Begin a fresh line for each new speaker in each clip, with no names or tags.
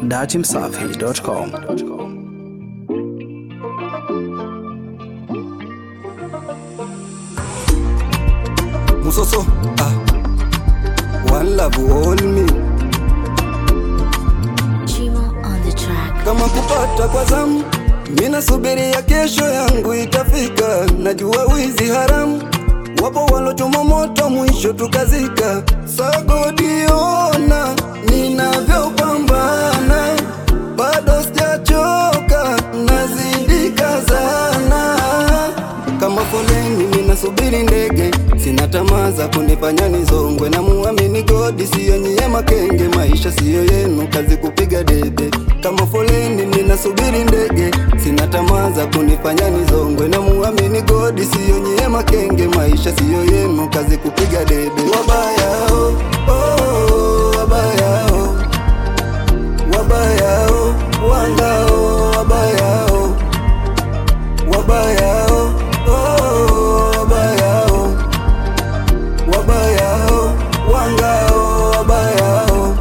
datimsafi.com.
Musoso, ah. One love hold me.
Chimo on the track.
Kama kupata kwa zamu, mina subiria kesho yangu itafika. Najua wizi haramu, wapo walochoma moto mwisho tukazika. Sagodiona ninavyopambana, bado sijachoka, nazidi kazana kama foleni ninasubiri ndege, sina tamaa za kunifanya nizongwe. Na muamini godi, siyo nyie makenge, maisha siyo yenu, kazi kupiga debe. Kama foleni ninasubiri ndege, sina tamaa za kunifanya nizongwe. Na muamini godi, siyo nyie makenge, maisha siyo yenu, kazi kupiga debe. Wabaya oh, oh, wabaya oh, wabaya oh, wanga oh, wabaya oh wabaya oh, oh, wabaya oh, wabaya oh, wanga oh, wabaya oh.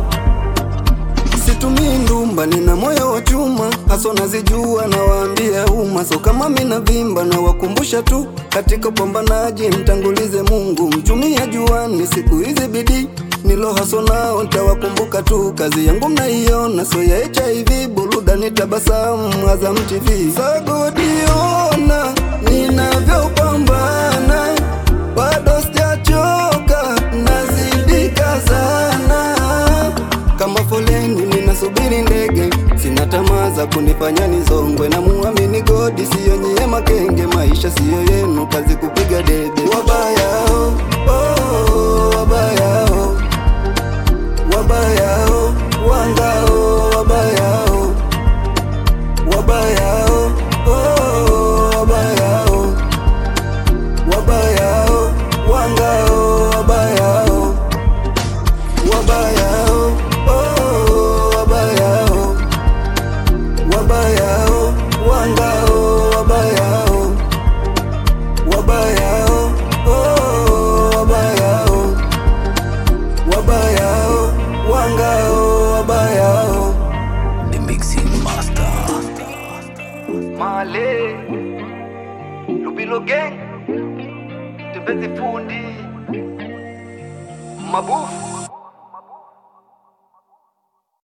Situmii ndumba, nina moyo wa chuma, haso nazijua, nawaambia umma. So kama mina vimba, na wakumbusha tu, katika pambanaji mtangulize Mungu, mchumia juani, siku hizi bidii nilo haso nao, ntawakumbuka tu. Kazi yangu mnaiona, so ya HIV burudani, tabasamu, Azam TV, sagodiona ninavyopambana, bado sijachoka, nazidi kazana kama foleni ninasubiri ndege, sina tamaa za kunifanya nizongwe. Na muamini godi, siyo nyie makenge, maisha siyo yenu, kazi kupiga debe. Wabaya oh, oh, wabaya oh, wabaya oh, wanga oh, wabaya oh, wabaya oh, oh, wabaya oh, wabaya oh, wanga oh, wabaya oh wabaya oh, oh, wabaya oh, wabaya oh, wanga oh, wabaya oh, wabaya oh, oh, wabaya oh, wabaya oh, wanga oh, wabaya oh.
The Mixing Master.
Male Lubilo Gang Tembezi fundi Mabufu